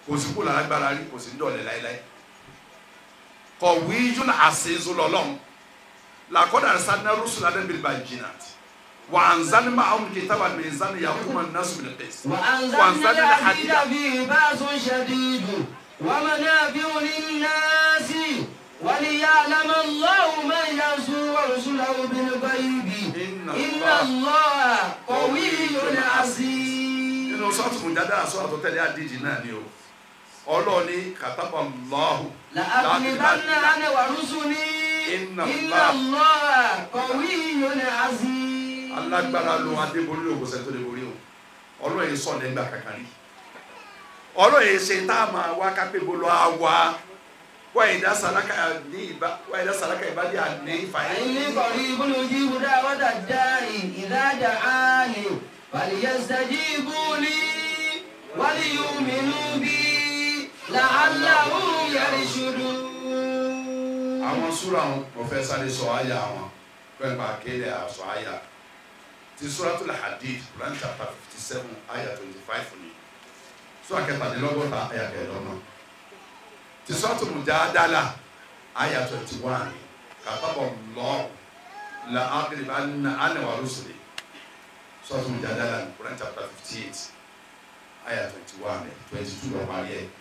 kò sí kó lálágbára rí kò sí ń dọ̀lẹ́ láéláé kọ̀wé yún àṣeyìí lọ́lọ́run làkọ́dà sanna rusula dẹ́n bí ba jìnnà wà á nzani ma àwọn kìtà wà mí nzani yà kúmọ̀ nasu bí lẹ́pẹ́sì وأنزلنا الحديد فيه بأس شديد ومنافع للناس وليعلم الله من ينصر ورسله بالغيب إن إن الله الله قوي عزيز nínú sọ́ọ̀tù mùjáde àṣọ àtọ́tẹ́lẹ̀ àdíjì náà ni o ọlọ́ọ̀ni kàtàbà lọ́hù لأغلبن أنا ورسلي إن إن الله الله قوي عزيز alágbára lo adébólú ló kò sẹ́ni tó lè borí o ọlọ́ọ̀ yìí sọ̀ nígbà kankan rí ọlọ́ọ̀ yìí ṣe tá a máa wá kápẹ́ bolo á wá wá ìdá sàlákà ní ìbá wá ìdá sàlákà ìbá dí àní ìfàyè إني قريب أجيب دعوة الداعي إذا دعاني فليستجيبوا لي وليؤمنوا بي لعلهم يرشدون àwọn súra wọn mo fẹ́ sáré sọ àyà wọn fẹ́ pa kéde àṣọ àyà ti suratul hadid Quran chapter fifty seven àyà twenty five ni sura kẹtàdínlọ́gọ́ta àyà kẹẹ̀dọ́gbọ̀n ti suratul mujadala àyà twenty one kàtàbọ̀ lọ́ọ̀ la ákìlìbá ana wa rusuli suratul mujadala ni Quran chapter fifty eight àyà twenty one twenty two lọ́ọ́ parí ẹ̀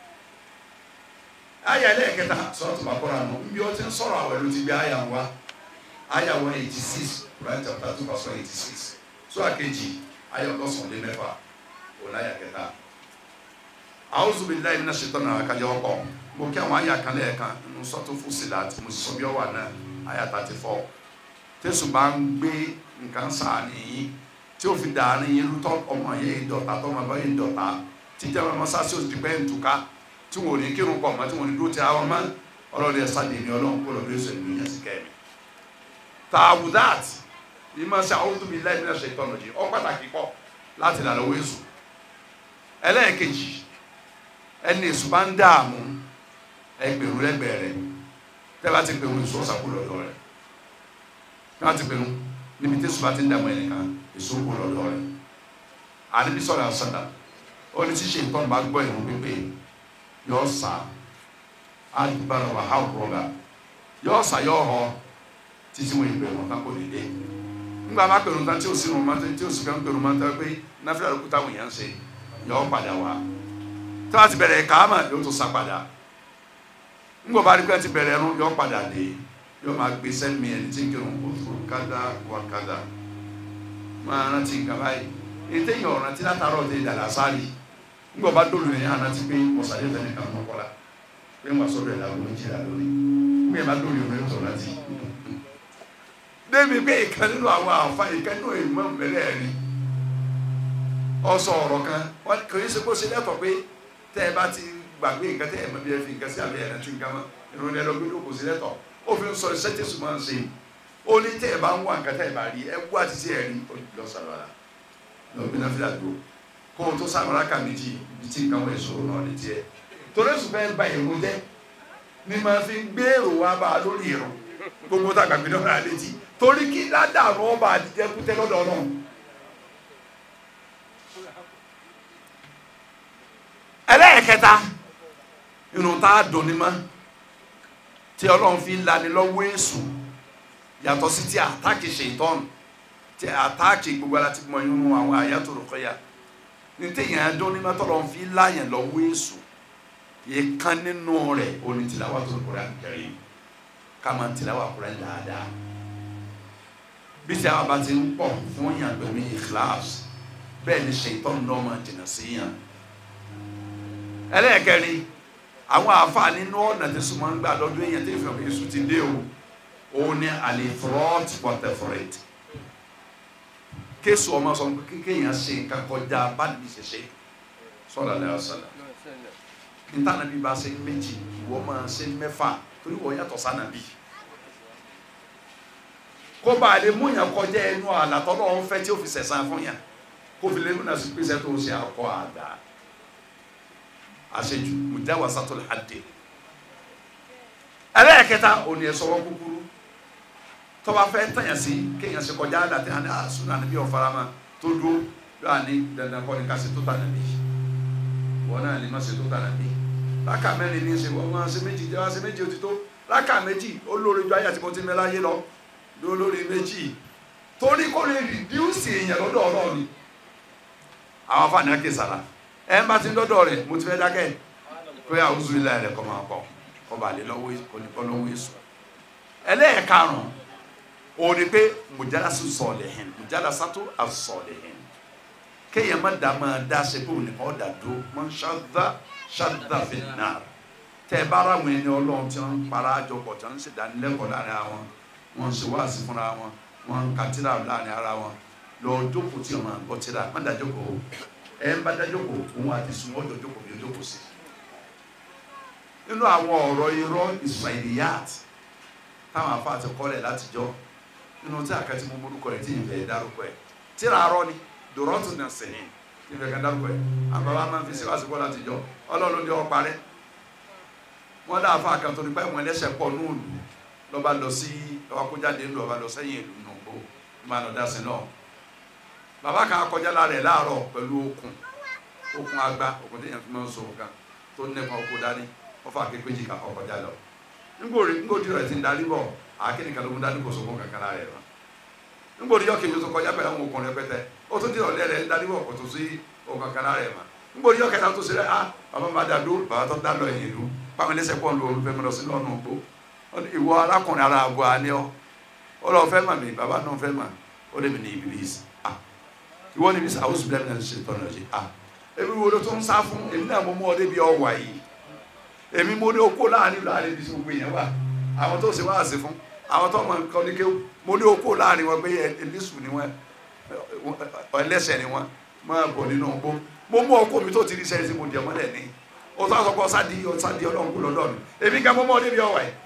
aya ẹlẹ́ẹ̀kẹta sọ́ọ̀tù bàkọ́ra nù nbí ó ti ń sọ̀rọ̀ àwẹ̀ ló ti gbé aya wa aya one eighty six Quran chapter two verse one eighty six so àkejì aya ọlọ́sàn lé mẹ́fà òun aya kẹta a'udhu billahi minash shaitani àkàjọ ọkọ mo kí àwọn aya kan lẹ́ẹ̀kan nínú sọ́ọ̀tù Fussilat mo sì sọ bí ọ wà náà aya thirty four tẹ̀sùn bá ń gbé nǹkan sàánì yín tí ó fi dàárín yín lútọ́ ọmọ yẹn ìdọ̀tà tọmọ bá yẹn ìdọ̀tà tíjà mọ́ sásì ó ti pẹ́ ń túká tí wọn ò ní kírun pọ̀ mọ́ tí wọn ò ní dúró ti àwọn mọ́ ọlọ́run ẹ̀ sáde ní ọlọ́run kó lọ́ọ́ lóṣù ìlú yẹn sí kẹ́mi. tààwù dat ìmọ̀ sí àwọn tóbi láì nílẹ̀ ṣe tọ́nà jì ọ́ pàtàkì pọ̀ láti là lọ́wọ́ èṣù. ẹlẹ́ẹ̀kejì ẹni èṣù bá ń dààmú ẹgbẹ̀rún lẹ́gbẹ̀ẹ́ rẹ̀ tẹ́ bá ti pẹ̀rún èṣù ọ̀sà kó lọ́dọ̀ rẹ̀ tí wọ́n ti pẹ̀rún níbi tí èṣù bá ti ń dààmú ẹnìkan èṣù kó lọ́dọ̀ rẹ̀ àníbi sọ̀rọ̀ àṣàdà ó ní ṣíṣe ìtọ́nù bá gbọ́ ìrún pípé yọ sa alibara wa ha rọba yọ sa yọ họ títí wọn ìgbẹ wọn kan kò lè dé nígbà má pẹ̀lú tán tí o sì rún mọ́tò tí o sì kàn pẹ̀lú mọ́tò pé náfìlà ló kú táwọn èèyàn ń ṣe yọ padà wá tí wọ́n ti bẹ̀rẹ̀ kàámà yóò tó sa padà ńgbọ̀ bá rí pé ti bẹ̀rẹ̀ ẹnu yọ padà dé yọ máa gbé sẹ́mi ẹni tí ń kírun kó tó kádà wà kádà máa rántí nǹkan báyìí ètè yàn ọ̀ràn tí látàrọ̀ tẹ dàlà sáré ngbọ bá dolo yẹn hàn láti pé ọ̀sàdé tẹ̀lé kan mọ́ kọ́la pé wọ́n sọ̀rọ̀ ẹ̀ lágbo méjìlá lónìí ngbẹ bá dolo yẹn lórí tọ̀ láti. débi pé ìkan nínú àwọn àǹfà ìkan nínú ìmọ̀ mẹ́rẹ̀ rí ọsọ ọ̀rọ̀ kan wọ́n kò ní sẹ́kó ṣe lẹ́tọ̀ pé tẹ́ ẹ bá ti gbàgbé nǹkan tẹ́ ẹ mọ̀ bí ẹ fi nǹkan sí àbẹ̀ ẹ̀rẹ́ tí nǹkan mọ́ ìròyìn ẹ̀rọ gbé lóko sí lẹ́tọ̀ ó fi ń sọ iṣẹ́ tí sùn máa ń ṣe ó ní tẹ́ ẹ bá ń wá nǹkan tẹ́ ẹ bá rí ẹ wá ti sí ẹ̀rí lọ́sàlọ́la lọ́gbìn náà fi dàgbò kó o tó sàmúlá kà méjì ibi tí nǹkan wọ̀ èso náà lè tiẹ̀ torí èso fẹ́ ba èrò jẹ́ ni màá fi gbèrò wá bá a lórí ìrùn gbogbo tá a gbàgbé náà rà létí torí kí ládàrú ọba àdìjẹkútẹ lọ́dọ̀ náà. ẹlẹ́ẹ̀kẹta irun tá a dùn ní mọ́ tí ọlọ́run fi ń lani lọ́wọ́ èso yàtọ̀ sí ti àtàkì ṣètọ́nù tí àtàkì gbogbo ara ti mọ irun àwọn àyàtò rẹ̀ kọ́ya ní téèyàn adún ní mọ́tọ́lọ́ ń fi láyàn lọ́wọ́ èso yìí kan nínú rẹ̀ oní tìlàwà tó kúrẹ́ àkẹrẹ́ ká máa tìlàwà kúrẹ́ dáadáa bí tí àwọn bá ti ń pọ̀ fún yàn pẹ̀lú ìkíláàsì bẹ́ẹ̀ ni ṣètọ́nù náà máa jìnnà sí yàn ẹlẹ́ẹ̀kẹrin àwọn àáfàá nínú ọ̀nà tí sùnmọ́ ń gbà lọ́dún èèyàn tí ìfẹ́ èso ti dé o òun ni àlefrọ́t pọ̀tẹ́fọ̀rẹ́t kéésù ọmọ sọ pé kéèyàn ṣe nǹkan kọjá báyìí ṣe ṣe sọ́dọ̀ lẹ́yìn ọ̀sán níta nàbí bá ṣe méjì ìwọ máa ṣe mẹ́fà torí wọ́n yàtọ̀ sànàbí kó bá a lè mú yàn kọjá ẹnu àlàtọ́ náà ń fẹ́ tí ó fi sẹ̀sán fún yàn kó fi lè múnà sí pèsè tó ṣe àkọ́ àgbà àṣejù mùjáwá sátọlẹ àdè ẹlẹ́ẹ̀kẹta òní ẹ̀sọ́wọ́ kúkúrú tọ́ba fẹ́ tẹ̀yàn sí kéèyàn ṣe kọjá àdàtẹ̀ àní àṣùnà níbi ọ̀farama tó dúró yóò àní dandan kọ́ni ká ṣe tó tà níbi wọ́n wọn náà lè má ṣe tó tànà bí rákà mẹ́rin ní í ṣe wọ́n máa ṣe méjì jẹ́ wá ṣe méjì ó ti tó rákà méjì ó lórí ju ayé àti mo ti mẹ́ láyé lọ ló lórí méjì torí kó lè rìdíùsì èèyàn lọ́dọ̀ ọlọ́run ni àwọn afáàní àkè sàrà ẹ̀ ń bá ti ń dọ́dọ̀ rẹ̀ mo ti fẹ́ dákẹ́ pé àwùjọ ilé rẹ̀ kọ́ máa kọ́ kọ́ bá lè lọ́wọ́ kọ́ lọ́wọ́ èso ẹlẹ́ẹ̀karùn-ún òun ni pé mùjálásù sọ̀lẹ̀hìn mùjálásátó àsọ̀lẹ̀hìn kéèyàn má dá máa dá ṣe pé òun nìkan ọ̀dà dúró mọ́ ṣáda ṣáda fi nà tẹ́ ẹ bá ara àwọn ẹni ọlọ́run tí wọ́n ń para àjọpọ̀ tí wọ́n ń ṣèdánilẹ́kọ̀ọ́ láàrin àwọn wọ́n ń ṣe wáàsí fúnra wọn wọ́n ń ka tírà láàrin ara wọn lọ jókòó tí wọ́n máa gbọ́ tírà má dá jókòó ẹ ń bá dá jókòó òun àti sùn wọ́n jọ jókòó bí ó jókòó sí. nínú àwọn ọ̀rọ̀ irọ́ Israiliyat táwọn afá ti kọ́lẹ̀ látijọ́ nínú tí àkàtì mo morúkọ rẹ̀ tí ìfẹ́ dárúkọ ẹ̀ tírà arọ́ ni dòrọ́tù náà sẹ́yìn tí ìfẹ́ kan dárúkọ ẹ̀ àbáwá máa ń fi síwáṣí kọ́ látijọ́ ọlọ́run ní ọ parẹ́ wọ́n dá afá kan tó nípa ìwọ̀n ẹlẹ́sẹ̀ pọ̀ ní òòlù lọ́ba lọ sí lọ́ba kó jáde ńlọ ọba lọ sẹ́yìn ìlú nù kó máa lọ dásìn náà bàbá kan kọjá lára ẹ̀ láàárọ̀ pẹ̀lú okùn okùn agba okùn téèyàn fi máa ń so nǹkan tó ń nẹ́kan oko dání wọ́n fà kékeré jìkà kọ́ kọjá lọ ngbori ngbori rẹ ti ń darí bọ̀ àkínní kan ló ń darí kò sókun kankan lára ẹ̀ lọ ngbori yọ kejì tó kọjá pẹ̀lú àwọn okùn rẹpẹtẹ ó tún di ọ̀lẹ́ rẹ ń darí bọ̀ kò tó sí okùn kankan lára ẹ̀ mọ́ ngbori yọ kẹta tó sí rẹ ah bàbá máa dá dúró bàbá tó dá lọ ẹ̀yìn ìlú pàmò ẹlẹ́sẹ̀ pọ̀ ń lo olùfẹ́ mi lọ sí lọ́nà ògbó ìwọ arákùnrin ara àgọ́ àní ọ ó lọ fẹ́ mà mí bàbá náà fẹ́ mà ó lè mi ní Iblis ah ìwọ ní Iblis àwọn sùgbọ́n náà ṣe tọ́nà ṣe ah èmi wo ló tó ń sá fún èmi náà mo mú ọ débi ọwà yìí èmi mo ní okó láàrin láàrin ibi tí gbogbo èèyàn wà àwọn tó ṣe wá sí fún àwọn tó mọ nǹkan ní kéwù mo ní okó láàrin wọn pé ẹlẹ́sù ni wọn ẹlẹ́sẹ̀ ni wọn máa bọ̀ nínú ọgbó mo mú ọkọ mi tó ti rí sẹ́yìn tí mo jẹ mọ́lẹ̀ ní o tó sọ pé ọ̀sádì ọ̀sádì ọlọ́run kò lọ́dọ̀ mi èmi gan mo mọ́ débi ọ̀wà yìí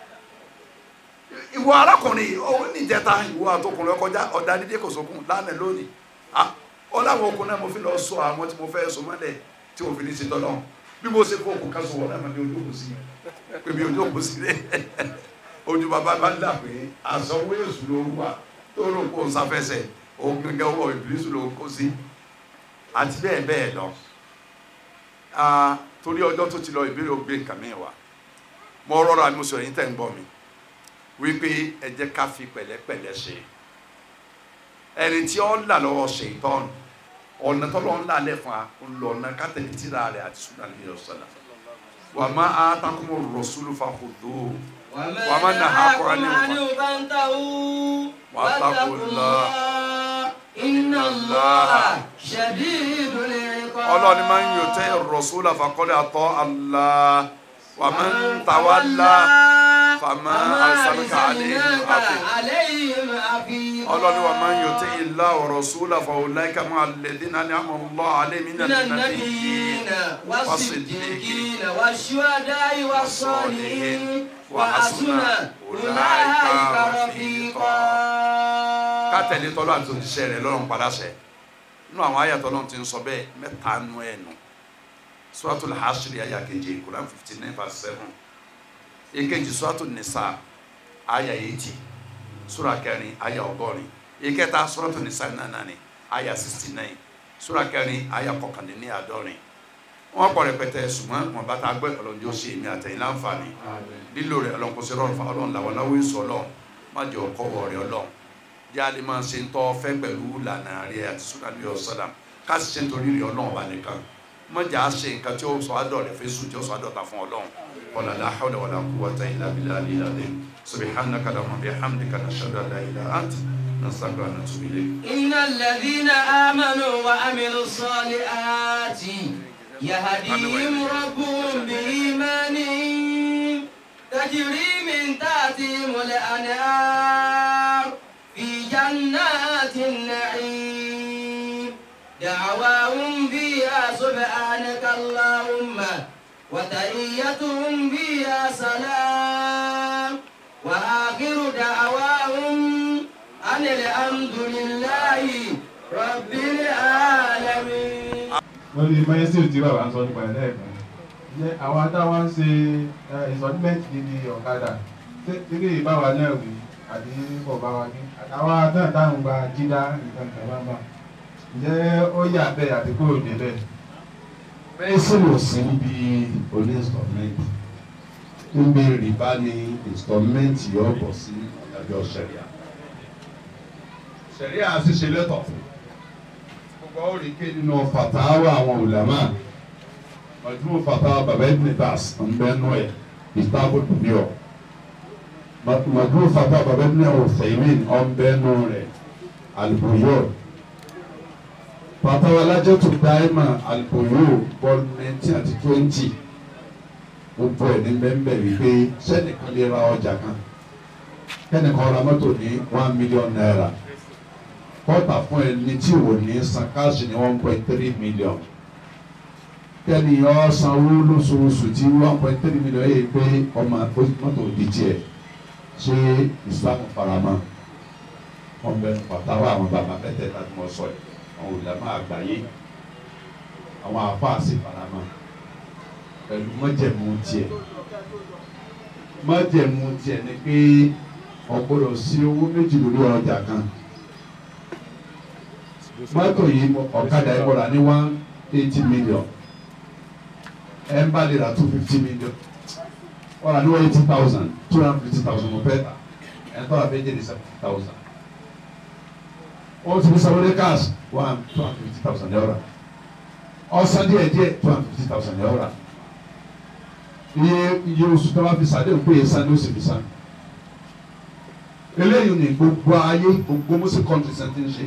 ìwọ arákùnrin òun níjẹta ìwọ àtọkùnrin ọkọjá ọ̀dà dídé kò sókun lánàá lónìí ọ láwọn okùn náà mo fi lọ sọ àwọn tí mo fẹ́ sọ mọ́lẹ̀ tí mo fi ní ṣe tọ́lọ́run bí mo ṣe kó òkú ká sọ wọn náà máa ní ojú òkú sí pé bí ojú òkú sí rẹ ojú bàbá bá dà pé àsanwó èṣù ló wà tó rò kó sáfẹsẹ̀ òun gẹ́gẹ́ owó ìbílísù ló kó sí àti bẹ́ẹ̀ bẹ́ẹ̀ lọ torí ọjọ́ tó ti lọ ìbéèrè ògbé nǹkan mi wá mo rọra mi sọ yín tẹ̀ ń gbọ́ mi wípé ẹ jẹ́ ká fi pẹ̀lẹ́pẹ̀lẹ́ ṣe ẹni tí ó ń là lọ́wọ́ ṣe ìtọ́nù ọ̀nà tọ́lọ́ ńlá lẹ̀ fún wa ńlọ́nà kátẹ́lì tíra rẹ̀ àti sunan ní ọ̀sán wà má a takumu rọ̀súlù fa kò dó wà má nà ha kọ́ ni wà takùlá inna Allaha shadidul iqab. ọlọ́ni máa ń yọ tẹ́ rọ̀súlù faqad ata Allah wà má ń tawalla fàmà arsalaka alayhim hafiz ọlọ́ni wà máa ń yọ tẹ́ ilá ọ̀rọ̀ sólà fàwọláìka máa lẹ́dí náà ní àmọ́ lọ́ alẹ́ mi náà nínú النبيين والصديقين والشهداء والصالحين وحسن أولئك رفيقا ká tẹ̀lé tọ́lọ́ àti òṣìṣẹ́ rẹ̀ lọ́rùn padà sẹ́ nínú àwọn àyà tọ́lọ́ ti ń sọ bẹ́ẹ̀ mẹ́ta nù ẹ̀ nù Suratul Hashr àyà keje Quran fifty nine verse seven èkejì Suratul Nisa àyà eighty sura kẹrin àyà ọgọ́rin ìkẹta Suratul Nisa nànàní àyà sixty nine sura kẹrin àyà kọkàndínní àádọ́rin wọn kọ rẹpẹtẹ ṣùgbọ́n wọn bá ta gbẹ ọlọ́njẹ ó ṣe èmi àtẹ̀yìn láǹfààní lílo rẹ ọlọ́nkọsẹ rọrùn fún Ọlọ́run làwọn náwó èso Ọlọ́run má jẹ ọkọ wọ rẹ Ọlọ́run jáde máa ṣe ń tọ́ fẹ́ pẹ̀lú lànà rẹ àti sunani ọ̀sádà ká sì ṣe nítorí rẹ Ọlọ́run bá nìkan mọ̀jà ṣe nǹkan tí ó sọ adọ̀ rẹ fẹ́sùn tí ó sọ adọ̀ ta fún Ọlọ́run wala la hawla wala quwwata illa billahi al-azim subhanaka allahumma bihamdika nashhadu an la ilaha illa anta nastaghfiruka wa natubu ilayk إن الذين آمنوا وعملوا الصالحات يهديهم ربهم بإيمانهم تجري من تحتهم الأنهار في جنات النعيم دعواهم فيها سبحانك اللهم وتحيتهم فيها سلام وآخر دعواهم أن الحمد لله رب العالمين wọ́n ní mẹ́sìn tí bàbá ń sọ nípa ẹ̀ lẹ́ẹ̀kan jẹ́ àwọn táwa ń ṣe ìsọdúnmẹ́ǹtì níbi ọ̀kadà tẹ́lẹ̀ ìbáwa náà wí àbí kò bá wa ní àtàwọn náà táwọn gba jídá nǹkan kan bá bá ǹjẹ́ ó yà bẹ́ẹ̀ àti kò dé bẹ́ẹ̀. mẹ́sìn ò sí níbi oní installment níbi rìbá ni installment yóò bọ̀ sí ìdájọ́ sẹ̀ríà sẹ̀ríà sì ṣe lẹ́tọ̀ gbogbo òrìké nínú fatawa àwọn ulama majmu fatawa baba ibn bas nbẹ́nu ẹ̀ ìtàbù dùnìọ̀ majmu fatawa baba ibn Uthaymin ọ̀nbẹ́nu rẹ̀ albuyor fatawa lajatu daima albuyor bọ́ọ̀lù nineteen àti twenty gbogbo ẹ̀ ní bẹ́ẹ̀ wípé sẹ́nìkan lè ra ọjà kan kẹ́nìkan ra mọ́tò ní one million naira kọ́ta fún ẹni tí ò ní san káàsì ní one point three million kẹ́ni ọ́ sanwó lóṣooṣù tí one point three million yẹ pé ọmọ mọ́tò di tiẹ̀ ṣé Islam farama wọn bẹ pàtàkì àwọn bàbá mẹ́tẹ̀ẹ̀ta tí wọ́n sọ yìí àwọn olùdámọ̀ àgbáyé àwọn àfáàsì farama pẹ̀lú mọ́jẹ̀mú tiẹ̀ mọ́jẹ̀mú tiẹ̀ ni pé ọ̀gbọ́dọ̀ sí owó méjì lórí ọjà kan mọ́tò yìí ọ̀kadà yìí wọ̀rà ní one eighty million ẹ̀ ń bá lè ra two fifty million wọ̀rà ní one eighty thousand two hundred fifty thousand mo fẹ́ ta ẹ̀ ń tọ́ra fẹ́ jẹ́ ní seventy thousand wọ́n ti ní sọ́wọ́dé cash one two hundred fifty thousand yọ̀ọ̀ra ọ̀sán díẹ̀ díẹ̀ two hundred fifty thousand yọ̀ọ̀ra iye iye oṣù tó bá fi sàdé òkú yẹn sàn ní oṣù fi sàn eléyìí ni gbogbo ayé gbogbo muslim countries ẹ̀ ti ń ṣe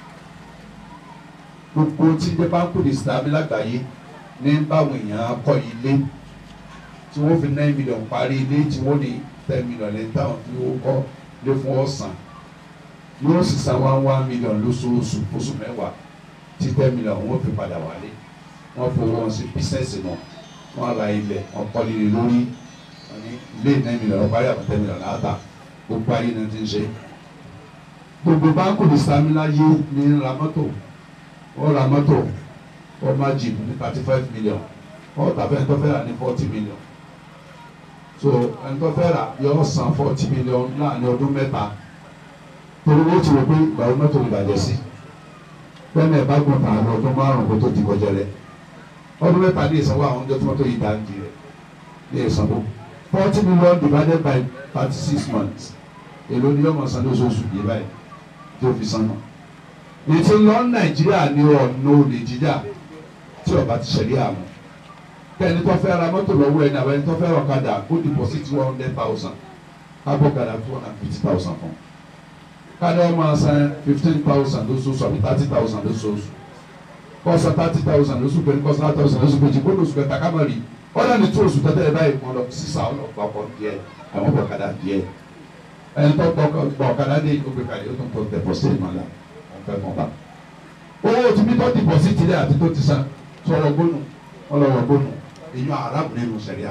gbogbo tí jẹ́ báńkù ní islam lágbàáyé ní báwọn èèyàn kọ́ ilé tí wọ́n fi nine million parí ilé tí wọ́n ní ten million lẹ́yìn táwọn fi owó kọ́ lé fún ọ̀sán yóò sì san one one million lóṣooṣù oṣù mẹ́wàá tí ten million wọ́n fi padà wálé wọ́n fowó wọn sí bísẹ̀sì náà wọ́n ra ilẹ̀ wọ́n kọ́ líle lórí wọ́n ní ilé nine million wọ́n parí àwọn ten million láàtà gbogbo ayé náà ti ń ṣe gbogbo báńkù ní islam láyé ní ra mọ́tò ó ra mọ́tò ó má jìbù ní thirty five million ó tàbí ẹni tó fẹ́ rà ní forty million so ẹni tó fẹ́ rà yọ san forty million láàrin ọdún mẹ́ta torí wọ́n ti rò pé ìgbà wo mọ́tò lè bàjẹ́ sí bẹ́ẹ̀ni ẹ̀ bá gùn tàn án ọdún márùn-ún kó tó di kọjá rẹ̀ ọdún mẹ́ta ní ìsanwó àwọn ọjọ́ tí mọ́tò yìí dáńdì rẹ̀ ní ìsanwó forty million divided by thirty six months èló ni yọmọ san lóṣooṣù yìí báyìí tí ó fi san náà ètò lọ nàìjíríà ní ọ̀nà olè jíjà tí ọba ti ṣẹlẹ̀ àmọ́ kẹ́ni tó fẹ́ ra mọ́tò lọ́wọ́ ẹni àwọn ẹni tó fẹ́ ọ̀kadà kó deposit one hundred thousand kábọ̀ gàdá two hundred and fifty thousand fún káni wọ́n máa san fifteen thousand lóṣooṣù àbí thirty thousand lóṣooṣù kọ́sà thirty thousand lóṣù pé kọ́sà thirty thousand lóṣù pé jìbó lóṣù pé takamari ọ̀dà ní tó oṣù tẹ́tẹ́ báyìí kọ́ lọ sísà ọlọ́pàá kọ́ díẹ̀ àwọn ọ̀kadà díẹ̀ ẹni tó gbọ́ ọ̀kadà dé ìgbé kalẹ̀ ó tún tó deposit ìmọ̀ la fẹ́ mọ̀ bá. owó tí bí tó deposit rẹ̀ àti tó ti san sọ̀rọ̀ gbónú ọlọ́wọ́ gbónú èèyàn aráàbù nínú sẹ̀ríà.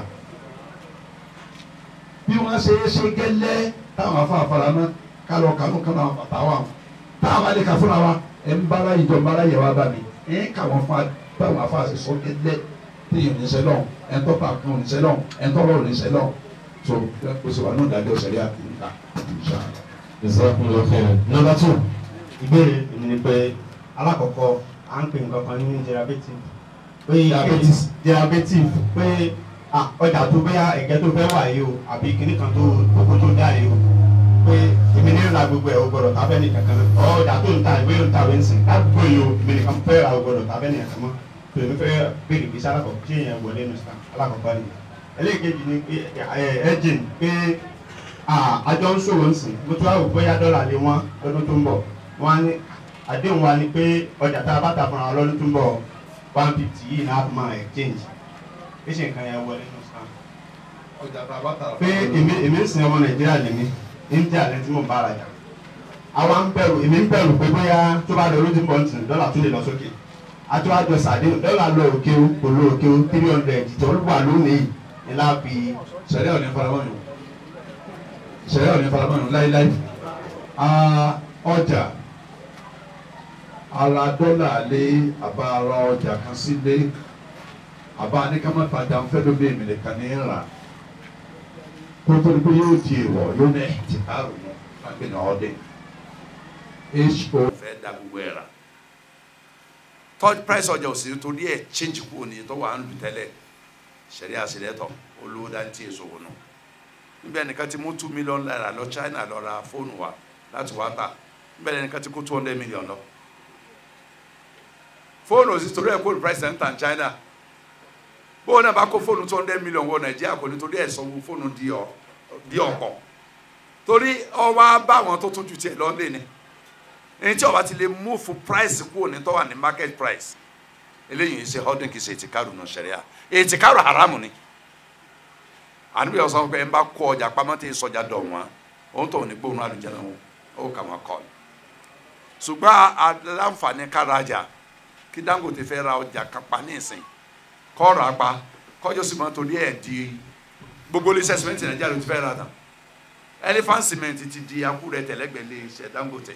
bí wọ́n ṣe é ṣe gẹ́lẹ́ táwọn afáfara mọ́ kálọ̀ kanú kanú àwọn bàtà wa táwọn alẹ́ kà fúnra wa ẹ̀ ń bára ìjọ ń bára yẹ wá bá mi ẹ̀ ń kà wọ́n fún táwọn afáàṣẹ sọ gẹ́lẹ́ téèyàn ní sẹ́lọ̀ ẹ̀ ń tọ́ta kan ní sẹ́lọ̀ ẹ̀ ń tọ́lọ̀ ní sẹ́lọ̀ so kò sì wà ní ìdájọ́ sẹ̀ríà kì í kà. Jazakumullahu khairan. Number two ìbéèrè èmi ni pé alákọ̀ọ́kọ́ à ń pè nǹkan kan ní derivative pé Diabetes. derivative pé ah, ọjà tó bẹ́yà ẹ̀gẹ́ tó fẹ́ wà yìí o àbí kinní kan tó kókó tó dá yìí o pé èmi ní ìlà gbogbo ẹ̀ o gbọ́dọ̀ tábẹ́ ní kankan náà ọjà tó ń ta ìwé ló ń ta ìwé ń sìn ládùúgbò yìí o èmi nìkan fẹ́ ra o gbọ́dọ̀ tábẹ́ ní ẹ̀kan mọ́ pé èmi fẹ́ béèrè bí sálákọ̀ọ́ ṣé èèyàn wọlé nù sàn alákọ̀ọ́kọ́ ni ẹlẹ́ẹ̀kejì ni pé ẹ̀ẹ́dìn pé àjọ ń ṣòwò ń sìn mo tún wá wò bóyá dọ́là lé wọn lọ́dún tó ń bọ̀ wọn á ní àdéhùn wa ni pé ọjà tá a bá tà fúnra wọn lọ́dún tó ń bọ̀ one fifty yìí náà fún máa exchange pé ṣe nǹkan yẹn wọlé nù sàn. ọjà tá a bá tà pé èmi èmi ń sin ọmọ nàìjíríà lèmi india lẹ́ni tí mò ń bá ara jà àwa ń bẹ̀rù èmi ń bẹ̀rù pé bóyá tó bá lọ lójú bọ̀ ń sìn dọ́là tún lè lọ sókè àti wàá jọ sàdéhùn dọ́là lọ òkè o kò lọ òkè o three hundred tó wà lónìí ní láàbì sẹ̀ríà ò ní faramọ́ yòó sẹ̀ríà ò ní faramọ́ yòó láíláí ọjà ara dọ́là lé àbá ara ọjà kan sílé àbá aníkàmọ́tajà ń fẹ́ ló bí èmi nìkan ní rà kó tó ní pé yóò di èèwọ̀ yóò ní ẹ̀tì àrùn lágbè ní ọdẹ ho fẹ́ da gbogbo ẹ̀ rà tọ́ price ọjà ò sí torí ẹ̀ change kúrò ní tó wà ń lù tẹ́lẹ̀ sẹ̀rí àṣìlẹ́tọ̀ olówó dáńtì èso wò nù níbi ẹnìkan ti mú two million naira lọ China lọ ra fóònù wa láti wá tà níbi ẹnìkan ti kó two hundred million lọ fóònù ò sí torí ẹ̀ kó price ẹ̀ ń tà ní China bó náà bá kó fóònù two hundred million wọ Nàìjíríà kò ní torí ẹ̀ sanwó fóònù di ọ̀ di ọ̀pọ̀ torí ọwọ́ bá àwọn tó tún ju tiẹ̀ lọ́lé ni ẹni tí ọba ti lè move price kúrò ní tọ́wà ní market price eléyìí ń ṣe holding kì í ṣe ètìkárù nù sẹ̀ríà ètìkárù haramu ni àníbi ọ̀sán pé ẹ bá kó ọjà pamọ́ tí ìsọjà dọ̀ wọ́n òun tó ní gbóhùn àlùjẹ́nà wọn ó kà wọ́n kọ́ ṣùgbọ́n aláǹfààní kárajà kí Dangote fẹ́ ra ọjà kápá ní ìsìn kọ́ ra pa kọjọ́ sì máa torí ẹ̀ di gbogbo iléeṣẹ́ sìmẹ́ntì Nàìjíríà ló ti fẹ́ ra tán Elephant cement ti di akúrẹ́ tẹ̀lẹ́gbẹ̀lẹ́ iṣẹ́ Dangote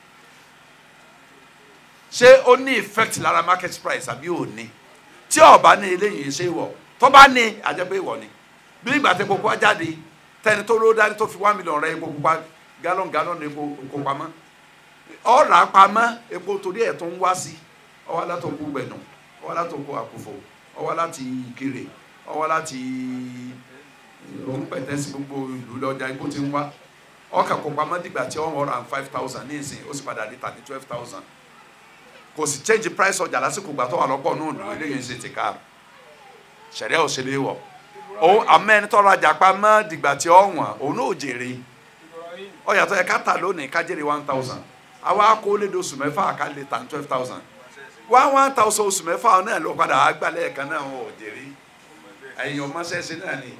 ṣé ó ní effect lára market price àbí ò ní tí ó bá ní eléyìí ṣe wọ̀ tó bá ní àjẹpẹ́ ìwọ̀ ni bí ìgbà tẹ kókó jáde tẹni tó ló dání tó fi one million rẹ epo pupa gallon gallon epo kó pamọ́ ọ̀rà pamọ́ epo torí ẹ̀ tó ń wá sí ọwọ́ látòkú gbẹ̀nù ọwọ́ látòkú àkùfò ọwọ́ láti ìkirè ọwọ́ láti òun pẹ̀tẹ́sì gbogbo ìlú lọ́jà epo ti ń wá ọkà kó pamọ́ dìgbà tí one hundred and five thousand ní ìsìn ó sì padà di thirty twelve thousand kò sì change price ọjà lásìkò gbà tó wà lọ́pọ̀ náà lò eléyìí ń ṣe ti ká sẹ̀ríà òṣèlú wọ̀ òun amẹ́ni tọ́ra jàpá mọ́ dìgbà tí ó wọ̀n òun náà ò jèrè ọjà tó yẹ ká tà lónìí ká jèrè one thousand àwa kó lè do oṣù mẹ́fà ká lè tà twelve thousand one one thousand oṣù mẹ́fà náà ló padà àgbàlẹ̀ kan náà ò jèrè ẹ̀yìn ọmọṣẹ́ṣe náà ni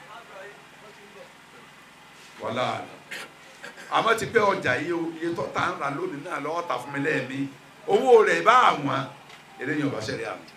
wọ́lá àmọ́ ti pé ọjà yìí iye tó tà ń ra lónìí náà lọ́wọ́ tà fún mi lẹ́ẹ̀mí owó rẹ̀ bá àwọn eléyìí ọba ṣẹlẹ̀ àmì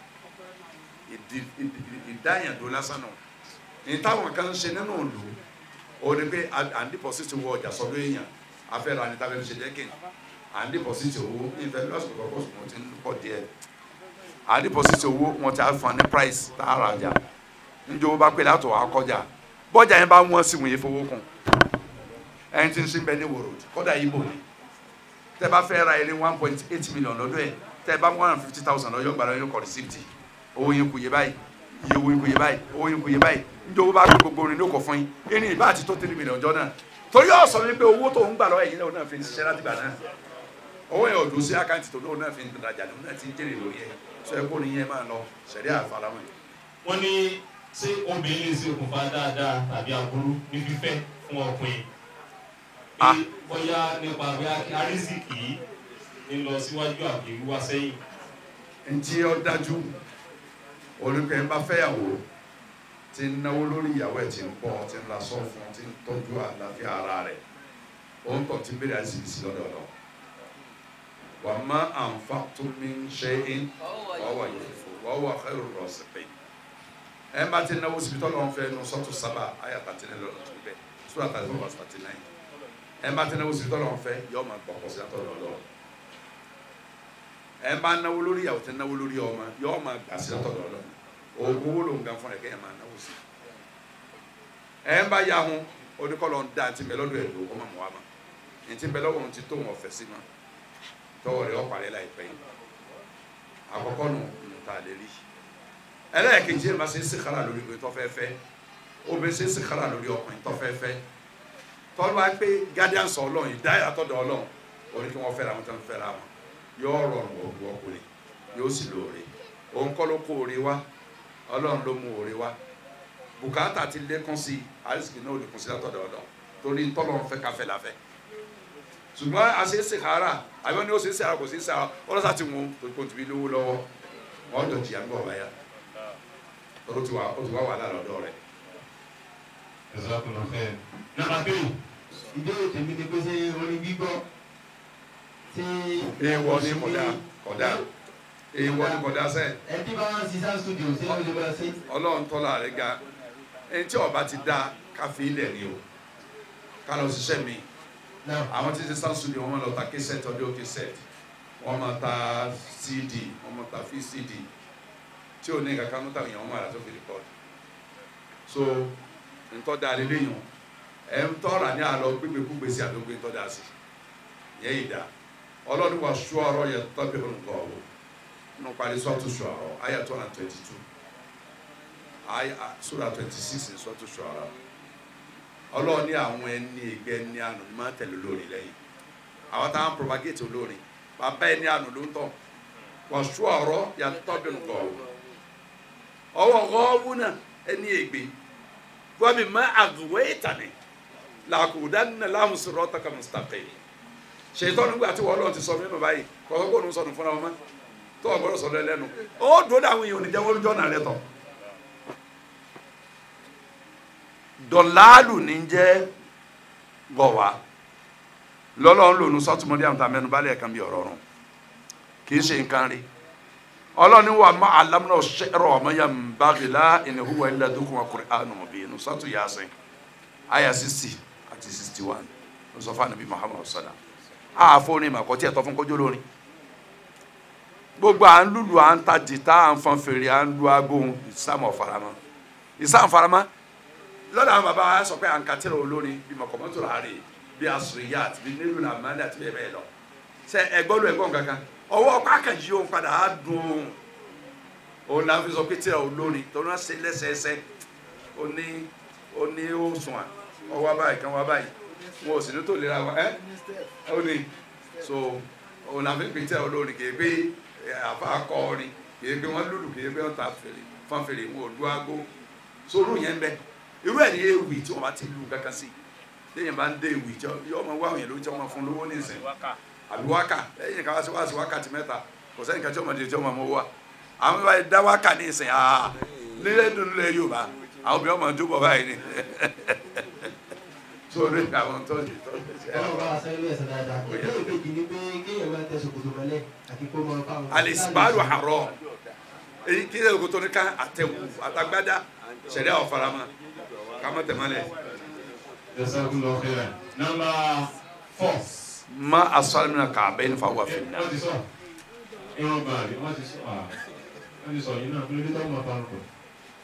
ìdáyàndó lásán náà ní táwọn kan ń ṣe nínú òòlù ó ní pé à ń dìpọ̀sìtì owó ọjà sọ́dọ̀ èèyàn afẹ́ra ní tábìlì ṣe dẹ́kìn à ń dìpọ̀sìtì owó ìfẹ́ lọ́sùn kọ̀ọ̀kọ̀ sùn wọ́n ti ń pọ̀ díẹ̀ à ń dìpọ̀sìtì owó wọn ti á fún ní price tá a ra ọjà níjẹ́ owó bá pé látọ̀ wá kọjá bọ́jà yẹn bá wọ́n sí wọ́n yẹ fowó kún ẹni tí ń sin bẹ́ẹ̀ ní wòrò kọ́dà yìí bò ní tẹ bá fẹ́ ra ilé one point eight million lọ́dọ̀ ẹ̀ tẹ bá one hundred fifty thousand lọ́yọ́ gbàdọ̀ yóò kọ́ receipt owó yẹn kù yé báyìí iye owó yẹn kù yé báyìí owó yẹn kù yé báyìí njẹ́ owó bá gbé gbogbo orin ní òkò fún yín ẹni ìbá àti tó three million jọ náà torí ó sọ wípé owó tó ń gbà lọ́wọ́ ẹ̀yìn náà fi ń ṣiṣẹ́ láti gbà náà owó yẹn ò dùn sí àkáǹtì tó náà fi ń rajà ní náà ti ń jèrè lórí ẹ̀ sọ ẹ kó ni yẹn máa lọ sẹ̀rí àfàlàmọ́ wọ́n ní ṣé obìnrin lè ṣe okùnfà dáadáa tàbí aburú ní fífẹ́ fún ọkùnrin Ah. pé bóyá nípa bí arísìkì ń lọ síwájú àbí wíwá sẹ́yìn ntí ó dájú olùkọ́ ẹ̀ ń bá fẹ́yàwó ti ń náwó lórí ìyàwó ẹ̀ ti ń bọ́ ti ń lasọ́ fún ti ń tọ́jú àlàáfíà ara rẹ̀ ó ń tọ́ ti bèrè àìsíkìsì lọ́dọ̀ lọ. wà má àǹfà tó mi ń ṣe é wàá yẹ fò wàá wà khairu rasiqin. ẹ̀ ń bá ti náwó síbi tọ́lọ́ ń fẹ́ nu sọ́tù sábà ayà tàtí ní lọ́dọ̀ tó bẹ̀ sùúrà tàtí ní wàá tàtí náà ẹ̀ ń bá ti náwó síbi tọ́lọ́ ń fẹ́ yọ ọmọ gbọ̀kọ̀ sí àtọ̀dọ̀ lọ́wọ́ ẹ bá náwó lórí ìyàwó tẹ náwó lórí ọmọ yọọ máa gbà sí ọ̀tọ̀dọ̀ lọ oògùn owó ló ń gan fún ẹ kẹyìn máa náwó sí ẹ ń bá ya hun oníkọlọ ń da ti bẹ lọ́dọ̀ ẹ lò ọmọ mọ àmà ní ti bẹ lọ́wọ́ ohun ti tó wọn fẹ́ sí ma tọwọ́ rẹ̀ ọ̀pàrẹ́ láìpẹ́ yìí àkọ́kọ́ nù ń ta lè rí ẹlẹ́ẹ̀kejì ẹ̀ máa ṣe é sèkárà lórí ìwé tọ́fẹ́fẹ́ obìnrin ṣe é sèkárà lórí ọkùnrin tọ́fẹ́fẹ́ tọ́lú wa pé guardians ọlọ́run ìdáyà tọ́dọ̀ ọlọ́run orí kí wọ́n fẹ́ra wọn tó ń fẹ́ra wọn yóò rọrùn ògùn ọkùnrin yóò sì lóore òun kọ́ ló kó oore wá ọlọ́run ló mú oore wá bùkátà ti lékún sí i àrísìkì náà ò lè kún sí látọ̀dọ̀ ọ̀dọ̀ torí ntọ́lọ́run fẹ́ káfẹ́ láfẹ́ ṣùgbọ́n àṣeéṣe kára àbí ní ó ṣeéṣe àrà kò ṣeéṣe àrà ọlọ́sà ti wọn torí kò tìbí lówó lọ́wọ́ wọ́n dọ̀ jìyà ńgbọ̀ báyà ó ti wà ó ti wà wà lára ọ̀dọ́ rẹ̀. Jazakumullahu khair. nàbà bẹ́ẹ̀ ìbéèrè tèmi ni pé ṣé orin gbígbọ́ ṣé. èèwọ̀ ni kódà kódà èèwọ̀ ni kódà sẹ́ẹ̀. ẹtí bá wọn ṣiṣẹ́ studio ṣé ó lè bá ṣe. ọlọ́run tọ́lá rẹ̀ ga ẹni tí ọba ti dá káfí ilẹ̀ ni o ká lọ ṣiṣẹ́ mi náà àwọn tí ti sá studio wọn máa lọ ta kẹsẹ̀tì ọdún kẹsẹ̀tì wọn máa ta cd wọn máa ta vcd tí ò ní kankan níta èèyàn wọn máa rà tó fi record so ntọ́ da lé léyìn ẹ̀ ń tọ́ra ní àlọ́ gbégbékúgbé sí àdógbé ntọ́ da sí yẹ́ ìdá ọlọ́run wà sọ ọ̀rọ̀ yẹ tọ́bi nǹkan ọ̀wọ́ nínú parí sọ́ọ̀tù ṣọ̀rọ̀ àyà two hundred and twenty two àyà sura twenty six ní sọ́ọ̀tù ṣọ̀rọ̀ ọlọ́run ní àwọn ẹni ìgbẹ́ ní àná ní máa tẹ̀lé olórin lẹ́yìn àwọn táwọn propagate olórin bàbá ẹni àná ló ń tọ̀ wọ́n sọ ọ̀rọ̀ yàtọ̀ bí nǹkan ọwọ́ ọ̀hún náà ẹni ègbè wọ́n mi má àgùwé ìtàní làkùdánná lámùsùrọ̀ tọkà mustaqim ṣètò nígbà tí wọ́n lọ́n ti sọ mímọ́ báyìí kọ́kọ́ kó nu sọnù fúnra wọn mọ́ tó o gbọ́dọ̀ sọ̀rọ̀ ẹlẹ́nu ó dòdò àwọn èèyàn oníjẹ́ wọ́n jọ́nà rẹ tọ̀ dọ̀láàlù ní jẹ́ gọ̀wá lọ́lọ́run lòun sọ́túnmọ́dé àwọn tàmẹ́nu balẹ̀ kan bí ọ̀rọ̀ rùn kì í ṣe nǹkan rí ọlọ́ni wa ma alamuna ṣẹ́rọ ọmọ ya mbagila ìnihuwa ilẹ̀ dúkùn wa Qur'anun mubin sọ́tù yasin aya sixty àti sixty one lọ́sọ̀fà nàbí Muhammadu sallam àfọ ní ìmọ̀ àkọ́tí ẹ̀tọ́ fún kójú lórin gbogbo à ń lùlù à ń ta jìtá à ń fọn fèrè à ń lu aago ìsàmù ọ̀faramọ́ ìsàmù ọ̀faramọ́ lọ́dọ̀ àwọn bàbá wa sọ pé à ń katẹ́rẹ̀ olórin bí mọ̀kọ́mọ́tò rà rè bí asòrìyàt bí nílùú làmánì àti bẹ́ẹ̀ bẹ́ẹ̀ lọ ṣe ẹgbọ́n lu ẹgbọ́n kankan ọwọ́ pákàjì òun padà á dùn òun náà fi sọ pé tẹ́rẹ̀ olórin tó náà ṣe lẹ́sẹẹsẹ ó ní ó ní ó sùn à ọwọ́ abáyé kan wá báyìí wọn ò sì ní tó lera wọn ẹ́ ó ní so òun náà fi pè tẹ́rẹ̀ olórin kì í pé àfa akọrin kìí pé wọn lùlù kìí pé wọn ta fèrè fọn fèrè wọn ò lu aago sórú yẹn bẹ irú ẹ ní ewì tí wọn bá ti lu kankan sí lẹ́yìn bá ń dé ewì tí yọọ ma wá àwọn yẹn ló ń tí wọn fún lówó nísìn àbí wákà lẹ́yìn ká wá sí wá sí wákàtí mẹ́ta kò sẹ́yìn kan tí wọn máa di tí wọn máa mọ wá àwọn bá dá wákà nísìn aa nílẹ̀ dùn nílẹ̀ Yorùbá àwọn obìnrin máa ń jó bọ̀ báyìí ni sórí àwọn tó ti tó ti ṣe ọlọ́run bá wa sẹ́yìn lẹ́sẹ̀ dáadáa ìbéèrè kejì ni pé kéèyàn máa tẹ ṣòkòtò mọ́lẹ̀ àti kó máa fáwọn. alisibaru harọ èyí kí lè koto ní ká àtẹwù àtàgbádá sẹ̀ríà ọ̀farama kàmá tẹ̀málẹ̀. Jazakumullahu khairan. Number four. ma asalimina k'a bɛɛ nifa wa fili Wọ́n ti sọ. Irun bàálì wọ́n ti sọ. ah, Wọ́n ti sọ yìí náà kí ló dé tó máa parọ́ pọ̀.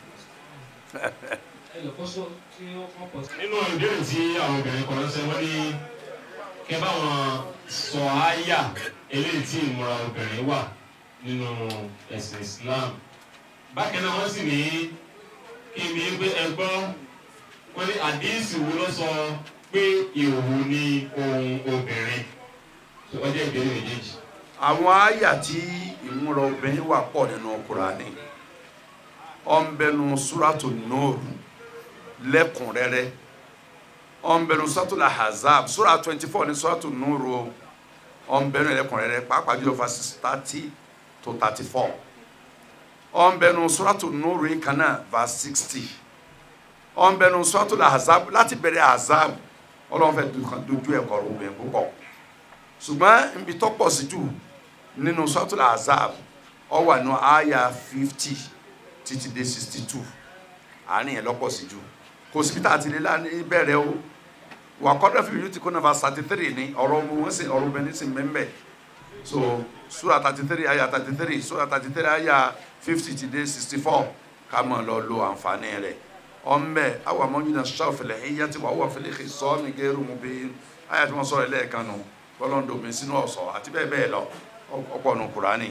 Nínú ìbéèrè tí àwọn obìnrin kan ránṣẹ́ wọ́n ní kí ẹ bá wọn sọ àyà eléyìí tí ìmúra obìnrin wà nínú ẹ̀sìn Islam. Bákan náà wọ́n sì ní kí n bí pé ẹ gbọ́ wọ́n ní àdéhìsì wo ló sọ pé ìhòòhò ni ohun obìnrin. Ọjọ́ ìbéèrè méjèèjì. àwọn àyà tí ìmúra obìnrin wà pọ̀ nínú Kùránì ọ̀nbẹ́nu suratu nóòrù lẹ́kùnrẹ́rẹ́ ọ̀nbẹ́nu suratu lahazab sura twenty four ní suratu nóòrù o ọ̀nbẹ́nu lẹ́kùnrẹ́rẹ́ pàápàá jùlọ verses thirty to thirty four ọ̀nbẹ́nu suratu nóòrù yìí kan náà verse sixty ọ̀nbẹ́nu suratu lahazab láti bẹ̀rẹ̀ hazab ọlọ́run fẹ́ dojú ẹ̀kọ́ obìnrin púpọ̀ ṣùgbọ́n ibi tó pọ̀ sí jù nínú sọ́tún azab ó wà ní àyà fifty títí dé sixty two àárín yẹn lọ́pọ̀ sí jù kò síbi tá a ti lè lá ní bẹ̀rẹ̀ o wà kọ́dọ̀ fi yóò ti kó nàfà thirty three ní ọ̀rọ̀ ọmọ wọn sì ọ̀rọ̀ obìnrin sì mẹ́mbẹ́ so sura thirty three àyà thirty three sura thirty three àyà fifty ti dé sixty four ká mọ̀ lọ lo àǹfààní rẹ̀ ọ̀nbẹ àwọn amọ̀nyìn náà sọ̀fẹ̀lẹ̀ ẹ̀yà tí wàá wà fẹlẹ̀ kì í sọ́ mi gẹ́rù mu bí àyà tí wọ́n sọ̀rọ̀ lẹ́ẹ̀kan nù bọ́lọ́ndòmí sínú ọ̀sọ̀ àti bẹ́ẹ̀ bẹ́ẹ̀ lọ ọ̀pọ̀ nù kúránì.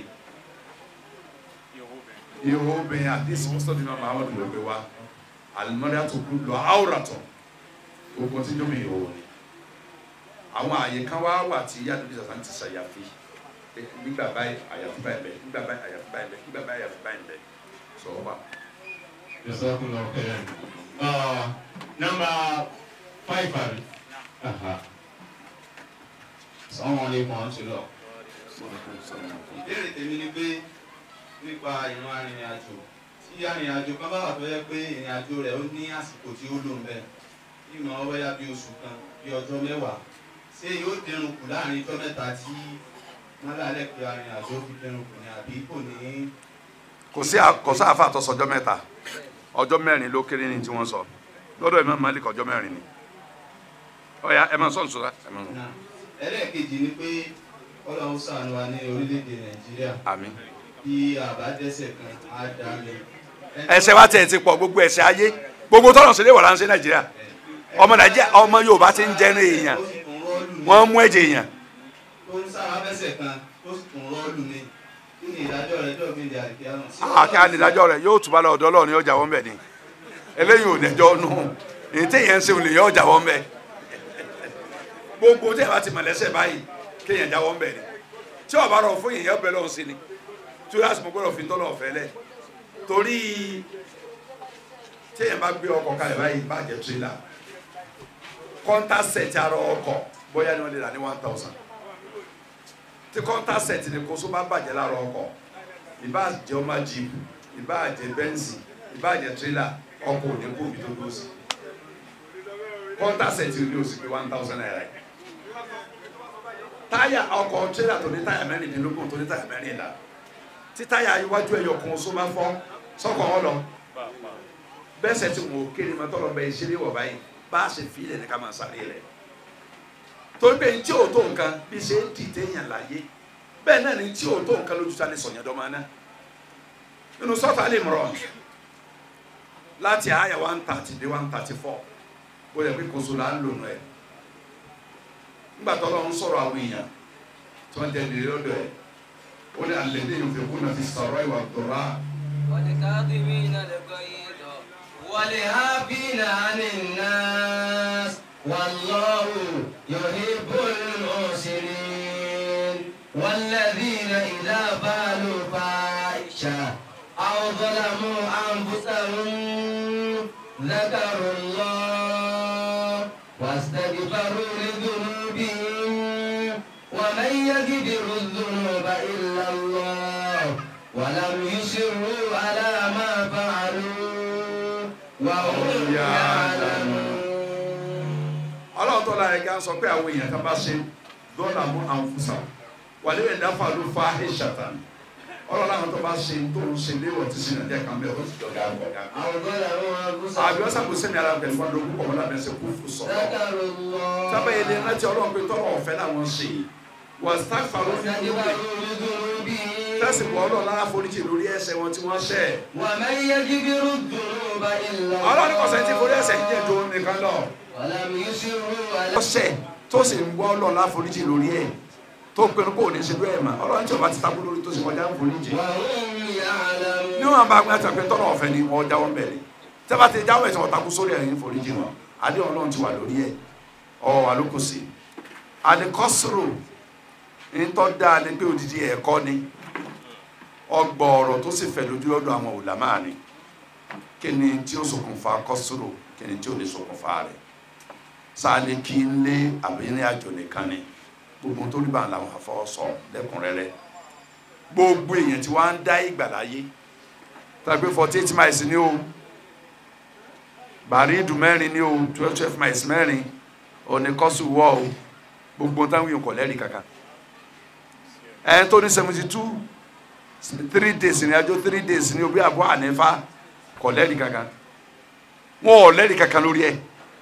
ihò obìnrin àdìsí mọ́sítọ́dì náà máa wọ́n lò pé wá alimọ́dé àtòkù lọ àwòrán-tọ̀ ogun tí jómi ihò ni. àwọn àyè kan wá wà tí yàtọ̀ bíi sàtàn ti ṣàyàfi gbígbà báyìí àyàfi báyìí bẹ́ẹ̀ gbígbà báyìí àyàfi báyìí bẹ́ẹ̀ gbígbà báyìí àyàfi báyìí bẹ́ẹ̀ sọ wá. Jazakumullahu khairan. Uh, number five, Abi. Uh-huh. Assalamu alaikum wa rahmatullah. ìbéèrè tèmi ni pé nípa ìran arìnrìn-àjò tí arìnrìn-àjò kan bá wà tó yẹ pé ìrìn-àjò rẹ̀ ó ní àsìkò tí ó lò ń bẹ̀ ìmọ̀ ọwọ́yá bí oṣù kan bí ọjọ́ mẹ́wàá ṣé yóò dẹrùn kù láàrin ọjọ́ mẹ́ta tí wọ́n lálẹ́ pé arìnrìn-àjò fi dẹrùn kù ní àbí kò ní. kò sí kò sí àfa àtọ́sọ ọjọ́ mẹ́ta ọjọ́ mẹ́rin ló kéré ní tí wọ́n sọ lọ́dọ̀ Imam Malik ọjọ́ mẹ́rin ni ọ̀ya ẹ máa sọ nsọ́ra ẹ máa sọ. Náà, ẹlẹ́ẹ̀kejì ni pé ọlọ́run ṣàánú wa ní orílẹ̀-èdè nàìjíríà àmín. bí àbádẹ́sẹ̀ kan á dá mi. ẹ̀ṣẹ̀ wa tẹ̀ ti pọ̀ gbogbo ẹ̀ṣẹ̀ ayé gbogbo tọ́nà sílé wà láǹṣẹ́ nàìjíríà ọmọ nàìjíríà ọmọ yorùbá ti ń jẹ́nu èèyàn ó sì tún rọ́ọ̀lù ní- wọ́n mú ẹ̀jẹ̀ èèyàn tó ń sára fẹsẹ̀ kan tó sì tún rọ́ọ̀lù ní kí ni ìdájọ́ rẹ̀ jọ́ gbé àríkíá náà. Sí àkẹ́ ànídájọ́ rẹ̀ yóò túbọ̀ lọ ọ̀dọ́ ọlọ́run yóò jáwọ́ mbẹ̀ ni eléyìí ò dẹjọ́ nù èyí téèyàn ń ṣe olè yóò jáwọ́ mbẹ̀ gbogbo téèyàn bá ti mọ̀ lẹ́sẹ̀ báyìí kéèyàn jáwọ́ mbẹ̀ ni tí ọba rọ̀ fún yìnyín ọbẹ̀ lọ́hùn sí ni tí ó yà sọ gbọ́dọ̀ fi tọ́lọ̀ ọ̀fẹ́ lẹ̀ torí téèyàn bá gbé ọkọ̀ kalẹ̀ báyìí bàjẹ́ tírélà kọ́ńtà sẹ̀tì ara ọkọ̀ bóyá ni wọ́n lè rà ní one thousand tí kọ́ńtà sẹ̀tì ni kóso bá bàjẹ́ lára ọkọ̀ ìbá jẹ́ ọmọ jíìpù ìbá jẹ́ bẹ́ǹsì ìbá jẹ́ tírélà ọkọ̀ òní kó omi tó dúró sí kọ́ńtà sẹ̀tì ni o sì pé one thousand naira yìí táyà ọkọ̀ tírélà tó ní táyà mẹ́rìndínlógún tó ní táyà mẹ́rìnlá tí táyà iwájú ẹ̀yọ kan oṣù máa fọ́ sọ́kọ̀ wọn lọ bẹ́sẹ̀ tí mo kéré ma tọ́lọ̀ bẹ́ẹ̀ ṣeré wọ̀ báyìí bá a ṣe fi ilẹ̀ ní ká máa sáré rẹ̀ torí pé tí o tó nǹkan bí ṣe ń dìde yàn láyé bẹ́ẹ̀ náà ni tí o tó nǹkan lójú ta lè sọ̀yàn dọ́mọ náà nínú sọ́tà lè mọ̀rọ̀ láti àyà one thirty dé one thirty four ó yẹ pé kóso là ń lò nù ẹ̀ nígbà tó lọ́n sọ̀rọ̀ àwọn èèyàn tí wọ́n tẹ̀lé lọ́dọ̀ ẹ̀ ó ní alẹ́ dé yóò fi kú náà fi sọ̀rọ̀ ìwà dọ̀rọ̀ والكاظمين الغيظ والعافين عن الناس والله يحب المحسنين والذين إذا فعلوا فاحشة أو ظلموا أنفسهم ذكروا الله واستغفروا لذنوبهم ومن يغفر الذنوب إلا الله ولم يصروا على ما فعلوا وهم يعلمون ọlọ́run tó la ẹ̀ka sọ pé àwọn èèyàn kan bá ṣe dọ́là mú àwọn fúnṣà wàlẹ́ yẹn dáfà ló fa ẹ̀ṣàtà ọlọ́run àwọn tó bá ṣe tó ń ṣe léwọ̀ tí sinmi ẹ̀jẹ̀ kan bẹ́ẹ̀ ó sì jọ gáà gbọ̀gá. أو ظلموا أنفسهم àbí ọ̀sán kò sẹ́mi ara pẹ̀lú wọn lókun kọ̀ọ̀mọ́ lábẹ́ ṣe kú fún sọ̀rọ̀. ذكروا الله sábà yẹn lè rántí ọlọ́run pé tọ́lọ̀ ọ̀fẹ́ làwọn ṣe wọ́n sáfàró ní ìlú rẹ̀ واستغفروا لذنوبهم tẹ́sí bọ́ ọlọ́run lára foríjì lórí ẹ̀ṣẹ̀ wọn tí wọ́n ṣẹ̀. ومن يغفر الذنوب إلا ọlọ́run kọ̀sẹ̀ tí forí ẹ̀ṣẹ̀ الله jẹ́ tó nìkan lọ. ولم يصروا على ọ̀ṣẹ̀ tó sì ń gbọ́ ọlọ́run lára foríjì lórí ẹ̀ tó pinnu kó o ní ṣe bẹ́ẹ̀ mà ọlọ́run tí o bá ti takú lórí tó sì kọjá foríjì. وهم يعلمون níwọ̀n bá gbé àtàkùn tọ́lọ̀ ọ̀fẹ́ ni wọ́n jáwọ́ bẹ̀rẹ̀ tẹ́bà ti jáwọ́ ẹ̀sìn ọ̀takú sórí ẹ̀yìn foríjì wọn adé ọlọ́run ti wà lórí ẹ̀ ọ̀ wà lóko sí àdìkọ́sòrò ńtọ́ dáa ni pé odidi ẹ̀kọ́ ni ọgbọ̀ ọ̀rọ̀ tó sì fẹ̀ lójú lọ́dọ̀ àwọn òlàmá ni kí ni tí ó ṣokùnfà kọ́sòrò kí ni tí ó lè ṣokùnfà rẹ̀ sáàlì kí n lé àbíní àjò nìkan ni gbogbo tó rí bá làwọn àfọwọ́sọ lẹ́kùnrẹ́rẹ́ gbogbo èèyàn tí wọ́n á ń dá ìgbà láyé tàbí forty eight miles ní o bàrídù mẹ́rin ní o twelve twelve miles mẹ́rin òní kọ́sù wọ́ o gbogbo táwọn èèyàn kọ̀ lẹ́rìí kankan ẹ̀ tó ní seventy two three days ní ajó three days ní o bí àbọ̀ ànífà kọ̀ lẹ́rìí kankan wọn ò lẹ́rìí kankan lórí ẹ̀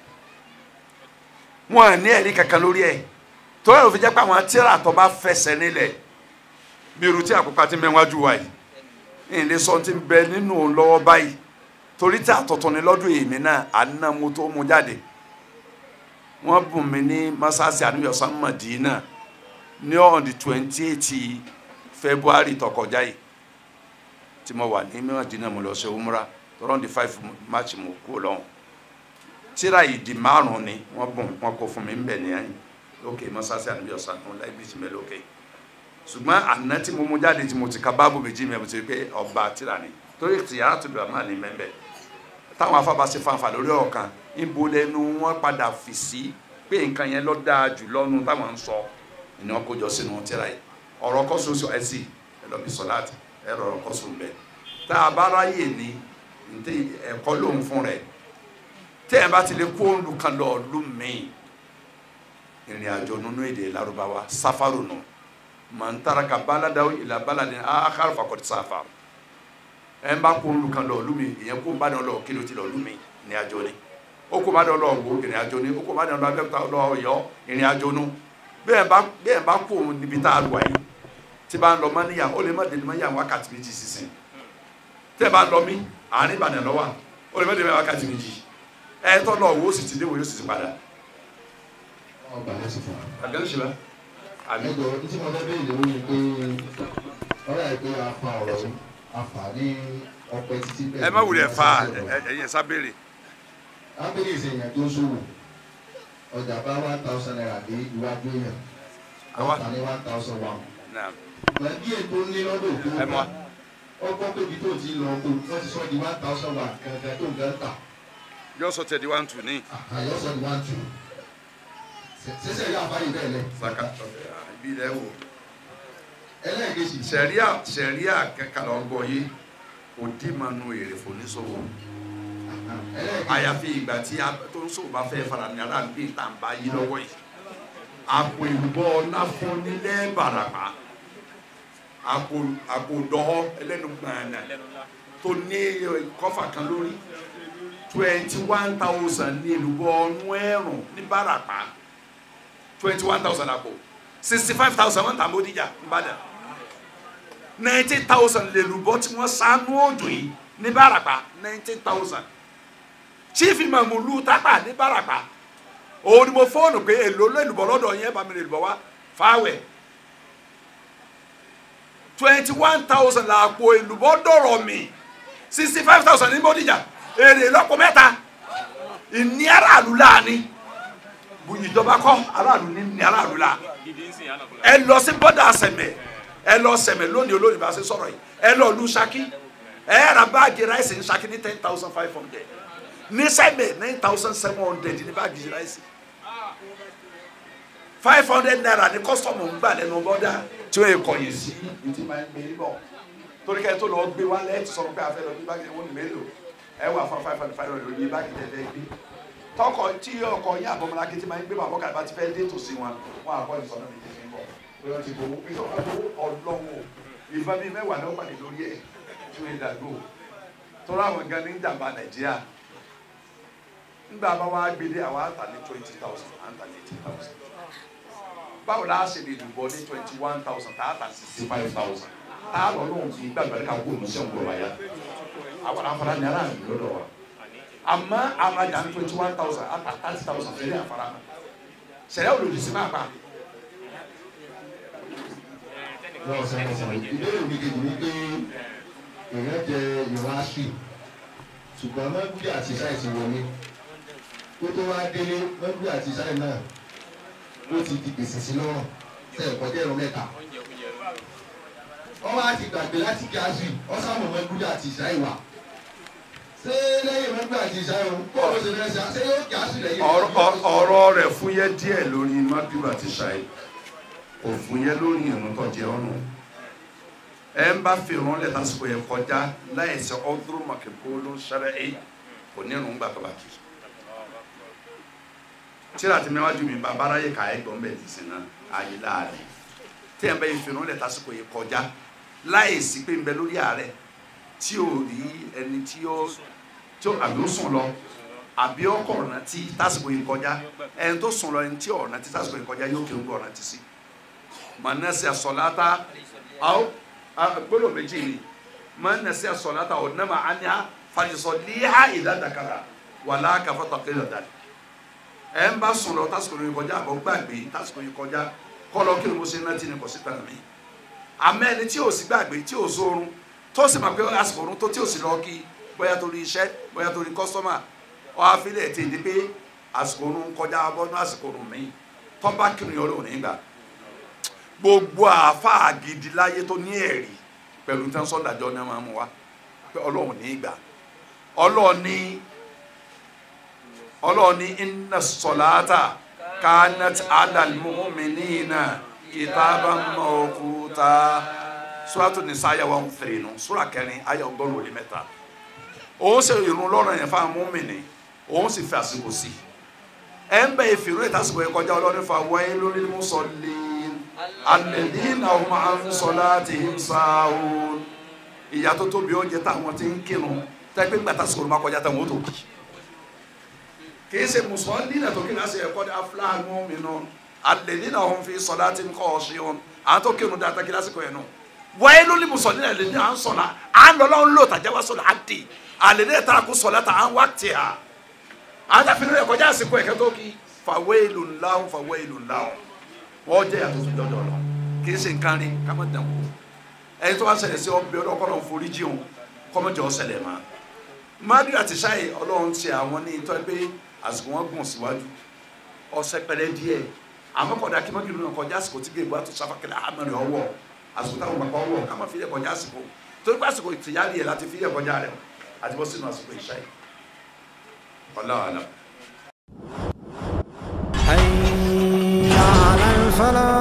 wọn ò ní ẹ̀rí kankan lórí ẹ̀ tó yẹ òfin jẹ́ pé àwọn tíra tó bá fẹsẹ̀ nílẹ̀ bí irú tí àkókò àti mẹ́wájú wa yìí ìlé sọ ti bẹ nínú lọ́wọ́ báyìí torí tí àtọ̀tọ̀ ni lọ́dún èmi náà àná mo tó mu jáde wọ́n bùn mí ní masasi àníyànsán Madina ní on the twenty eight February tó kọjá yìí tí mo wà ní Madina mo lọ ṣe umra tọ́rọ́ the five March mo kú lọ́hùn tíra ìdí márùn ni wọ́n bùn wọ́n kó fún mi ń bẹ̀ ní ẹ̀yìn lókè masasi àníyànsán mo láì bí ti mẹ́ lókè ṣùgbọ́n àná tí mo mú jáde tí mo ti ka báàbù méjì mi mo ti rí pé ọba tíra ni torí tìyàrá tó dùn àmà ní mẹ́mbẹ́ táwọn afábá ṣe fanfà lórí ọ̀kan níbo lẹnu wọn padà fi sí pé nǹkan yẹn lọ dáa jù lọ́nu táwọn ń sọ ni wọn kó jọ sínú tíra yìí ọ̀rọ̀ kọ́sọ̀ọ́sọ ẹ̀ sì ẹ lọ bí sọláàtì ẹ rọrọ̀ kọ́sọ̀ bẹ́ẹ̀ tá a bá ráyè ní ntẹ ẹ̀kọ́ lòun fún rẹ̀ tẹ́ ẹ bá ti lè kó olùkan lọ ọdún míì ìrìn àjò nínú èdè Lárúbáwá sáfárò nù. No man taraka baladaw ila baladin akhar faqad safar en ba ko lu kan lo lumi ìyẹn ko ba don lo kilo ti lo lumi ní àjò ni o ko ba don lo wo ìrìn àjò ni o ko ba don lo abẹ́ta lo yo ìrìn àjò nu bẹ́ẹ̀ bá bẹ́ẹ̀ bá kó níbi tá a lọ yìí tí bá ń lọ mọ́níyà ó lè má dé mọ́níyà wákàtí méjì sísìn tẹ́ bá ń lọ mí àárín Ìbàdàn lọ́wọ́ ó lè má dé mọ́níyà wákàtí méjì ẹ̀ tọ́ lọ wo ó sì ti dé wo yóò sì ti padà. ọgbà ló sì fún wa. àgbẹ̀ ń ṣe bá àmì ẹjọ tí mo fẹ́ bẹ́ẹ̀ lè wí ni pé ọ̀rọ̀ ẹ̀ pé a fa ọ̀rọ̀ yìí a fà ní ọpẹ títí bẹ́ẹ̀. ẹ má wulẹ̀ fa ẹ̀yẹ sábẹ́rẹ̀ abẹ́lé ìsèyàn tó ṣòwò ọjà bá one thousand naira dé iwájú èèyàn Àwa- àwọn ta ní one thousand one. náà ìgbà díẹ̀ tó ní lọ́dọ̀ òkú ẹ mọ́ ọgbọ́n pébi tó ti lọ kó wọ́n ti sọ di one thousand one kankan tó ń gán tà yọ sọ tẹ̀ di one two ní àyọ̀ sọ di one two. sẹ́sẹ̀ yà fáyì bẹ́ẹ̀ lẹ. saka ibi ilẹ̀ wò ẹlẹ́ẹ̀kejì. sẹ̀ríà sẹ̀ríà kẹkàlà ọgbọ yìí kò dì máa nu èrè fòníṣòwò ẹlẹ́ẹ̀kejì. àyàfi ìgbà tí a tó ń sòwò bá fẹ́ fara ní ara bí tá n bá yí lọ́wọ́ yìí àpò ìrúbọ náfọ nílẹ̀ bàràpá àpò àpò dọ́họ́ ẹlẹ́nu gbàǹnà tó ní kọ́fà kan lórí twenty one thousand ní ìrúbọ ọ̀nù ẹ̀rùn ní bàràpá twenty one thousand àpò sixty five thousand wọ́n tà mọ́díjà nìbàdàn ninety thousand lè rúbọ tí wọ́n sánú òjò yìí ní bàràpá ninety thousand chief imam lu tápà ní bàràpá òun ni mo fóònù pé èlò lẹ́lùbọ̀ lọ́dọ̀ yẹn bá mi lè lùbọ̀ wá fáwẹ̀ twenty one thousand làpò èlùbọ̀ dọ̀rọ̀ mi sixty five thousand ní bódìjà èrè lọ́pọ̀ mẹ́ta ìní aráàlú láàánú ìjọba kọ́ aráàlú ní ní aráàlú la ẹ lọ sí bọ́dà sẹ̀mẹ̀ ẹ lọ sẹ̀mẹ̀ lónìí olóyìn bá ṣe sọ̀rọ̀ yìí ẹ lọ lu Ṣakí ẹ ra báàgì ráìsì ní Ṣakí ní ten thousand five hundred ní sẹ́mẹ̀ nine thousand seven hundred ní báàgì ráìsì five hundred naira ní kọ́sọ̀mù ń gbà lẹ́nu bọ́dà tí ó yẹ kọ̀yìn sí ìdí máa ń gbé bọ̀ torí kẹ́ tó lọ gbé wálé ẹ̀ ti sọ̀rọ̀ pé a fẹ́ lọ bí báàgì wọn ní mélòó ẹ wà fún five hundred five hundred lórí báàgì tẹ̀ fẹ́ gbé tọkọ tí ọkọ yín àbọ̀mọlá kí ti máa ń gbé bàbá kàdé bá ti fẹ́ dé tòsí wọn wọn àkọ́ ìsọ̀nà mi tẹ̀sí bọ̀ pé wọ́n ti gbowó pé ọkọ̀ ọlọ́wọ́ ìbọn bíi mẹ́wàá náà pàdé lórí ẹ̀ tí wọ́n dàgbò tọ́lá àwọn gan ní ìjàmbá nàìjíríà nígbà bá wá gbélé àwọn àtà ní twenty thousand àtà ní eighty thousand báwo la ṣe lè dùbọ̀ ní twenty one thousand tá a tà sixty five thousand tá a lọ lóhùn fi gbàgbọ́ ká kó òun sẹ́wọ̀n gbọ́ wáyà àwọn afárá ní aráàlú lọ́dọ̀ wa àmọ́ àmàjà ní twenty one thousand àtà thirty thousand fẹ́rẹ́ àfárá sẹ̀rẹ̀ olùdí sí máa pa wọ́n sọ wọ́n sọ ìbéèrè mi kejì ni pé èèyàn jẹ ìwọ̀n aṣì ṣùgbọ́n mẹ́gbúdì àti ṣáì ti wọlé kó tó wá délé mẹ́gbúdì àti ṣáì náà ló ti di gbèsè sí lọ́rùn tẹ̀ ẹ̀kọ́ jẹ́ ẹ̀rọ mẹ́ta wọ́n wá ti gbàgbé láti kí aṣì wọ́n sábà mẹ́gbúdì àti ṣáì wà ṣé lẹ́yìn mẹ́gbúdì àti ṣáì o kó o ṣe fẹ́ ṣe ṣé yóò kí aṣì lẹ́yìn ọ̀rọ̀ rẹ̀ fúyẹ́ díẹ̀ lórí mábíwá àti ṣáì kò fúyẹ́ lórí ìrún tó jẹ́ ọ̀run ẹ ń bá fi ìrún lẹ́tà sọ̀rọ̀ yẹn kọjá láìsí ọdún mọ̀kẹ́kọ́ ló ń ṣẹlẹ̀ ẹ̀ kò ní ìrún gbà tó bá kì í tíra ti mẹ́wájú mi bàbá aráyè ká ẹ̀ gbọ́n bẹ́ẹ̀ ti sìn náà ayé láàrin tí ẹ̀ ń bẹ́ yìí fi ìrún lẹ́tà sọ̀rọ̀ yẹn kọjá láìsí pé ń bẹ lórí ààrẹ tí ò rí ẹni tí ó tí ó àbí ó sùn lọ àbí ọkọ ọ̀nà tí tásìkò yìí kọjá ẹni tó sùn lọ ẹni tí ọ̀nà tí tásìkò yìí kọjá yóò kí ń gbọ́ ọ̀nà tí sí manase asọlata aw gbolo méjì ni manase asọlata o nama aniha falisọliha ìdádàkàrà wàlá kàfọtọ kéde dàdí ẹ ń bá sùn lọ tásìkò yìí kọjá àbọ̀ gbàgbé tásìkò yìí kọjá kọlọ kí ni mo ṣe náà tí ni kò sí tàn mí àmọ́ ẹni tí ò sí gbàgbé tí ò sórun tó sì máa pé àsìkò orun tó tí ò sí lọ kí bóyá torí iṣẹ́ bóyá torí kọ́sọ́mà ọ afílẹ̀ tí ìdí pé àsìkò orun kọjá bọ́nú àsìkò orun mi tọ́ba kiri ọ̀rọ̀ òní gbà gbogbo àáfàá gidi láyé tó ní ẹ̀rí pẹ̀lú tí wọ́n sọ dájọ́ ní wọ́n mú wa pé ọlọ́run ní gbà ọlọ́run ní ọlọ́run ní inna salata kanat alal mu'minina kitaban mawquta suratu nisa aya one three nu sura kẹrin aya ọgọ́rùn òní mẹ́ta òun sì irun lọ́rọ̀ yẹn fáwọn mùmínì òun sì fi àsìkò sí ẹ ń bẹ ìfìrú ìtàsìkò yẹn kọjá ọlọ́run fa wáyé lórí musallin alladhina hum an salatihim sahun ìyá tó tóbi oúnjẹ táwọn ti ń kírun tẹ́gbẹ́ gbà tàsìkò ló má kọjá táwọn ó tó kì kìí ṣe mùsùlùmí náà tó kí náà ṣe ẹ̀kọ́ ní afúláhàn mu'minun alladhina hum fi salatihim khashi'un àwọn tó kírun dáadáa kí lásìkò yẹn nù wáyé lórí mùsùlùmí náà lè ní à ń sọ̀la à ń lọ́lọ́ ń lò tàjà wá sọ̀la á dì alladhina taraku salata à ń wá tì à àwọn tàfin náà kọjá àsìkò ẹ̀kẹ́ tó kí fawailun lahum fawailun lahum wọ́n jẹ́ yàtọ̀ tó dọ́dọ̀ lọ kì í ṣe nǹkan rí ká má dàn wò ẹni tó wá ṣẹlẹ̀ sí ọbẹ̀ ọlọ́kọ́ náà forí jí òun kọ́mọ́jọ́ ṣẹlẹ̀ mọ́ mádùú àti ṣáì ọlọ́run ti àwọn ní ìtọ́ pé àsìkò wọn gùn síwájú ọ̀sẹ̀ pẹ̀lẹ́ díẹ̀ àmọ́ kọ̀dá kí mọ́gìrì náà kọjá àsìkò tí gbèbú àti sáfàkẹ́lẹ́ àmọ́rin ọwọ́ àsìkò táwọn bàbá ọwọ́ ká má fi yẹ kọjá àsìkò torí pé àsìkò ìtìyárí ẹ̀ láti fi yẹ kọjá rẹ̀ àti bọ́ sínú àsìkò ìṣáì ọlọ́run àlọ́. حي على الفلاح